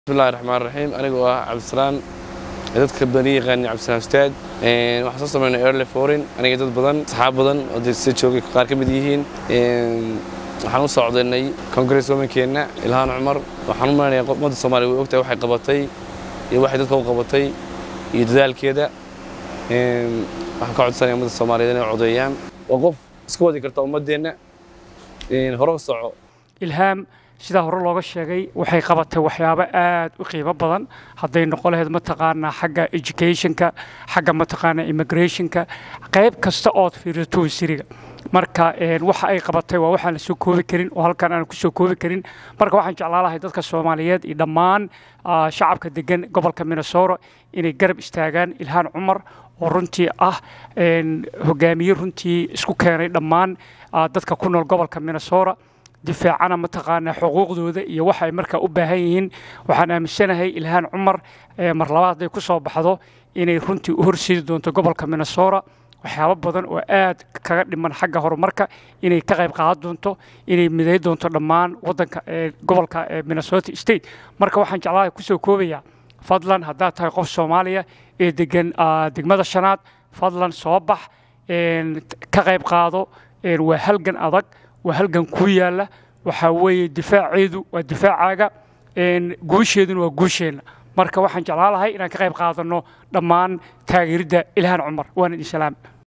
bismillahi raxmaan raxiim anigoo ah cabdisalaan dadka bani yaqaani cabdisalaan ustaad waxaan soo sameynay early foreign aniga dad badan saxaab badan oo dee sida joogay qaar ka mid yihiin waxaan u socdaynay congress womankeenna ilhaan cumar waxaan u malaynayaa ummadda soomaaliya way ogtahay waxay qabatay iyo waxay dadka u qabatay iyo dadaalkeeda waxaan ka codsanaya ummadda soomaaliyeed inay codeeyaan waa qof iska wadi karta ummaddeenna hore u soco ilhaam sidaa hore looga sheegay waxay qabatay waxyaabo aad u qiimo badan hadday noqon lahayd mataqaanaa xagga educationka xagga mataqaanaa immigrationka qayb kasta ood fiiriso wasiiriga marka waxa ay qabatay waa waxaan la soo koobi karin oo halkan aan ku soo koobi karin marka waxaan jeclaan lahay dadka soomaaliyeed iyo dhammaan shacabka degan gobolka minnesota inay garab istaagaan ilhaan cumar oo runtii ah hogaamiye runtii isku keenay dhammaan dadka ku nool gobolka minnesota difaacana mataqaanaa xuquuqdooda iyo waxa ay markaa u baahan yihiin waxaan aaminsanahay ilhaan cumar mar labaad hadday ku soo baxdo inay runtii u horseedi doonto gobolka minnesota waxyaabo badan oo aad kaga dhiman xagga horumarka inay ka qayb qaadan doonto inay miday doonto dhammaan wadanka gobolka minnesota state marka waxaan jeclahay kusoo koobayaa fadlan haddaad tahay qof soomaaliya ee degan degmada shanaad fadlan soo bax ka qayb qaado waa halgan adag waa halgan kuu yaalla waxaa weeye difaaceedu waa difaacaaga guusheeduna waa guusheenna marka waxaan jeclaan lahay inaan ka qayb qaadanno dhammaan taageeridda ilhaan cumar waana idin salaam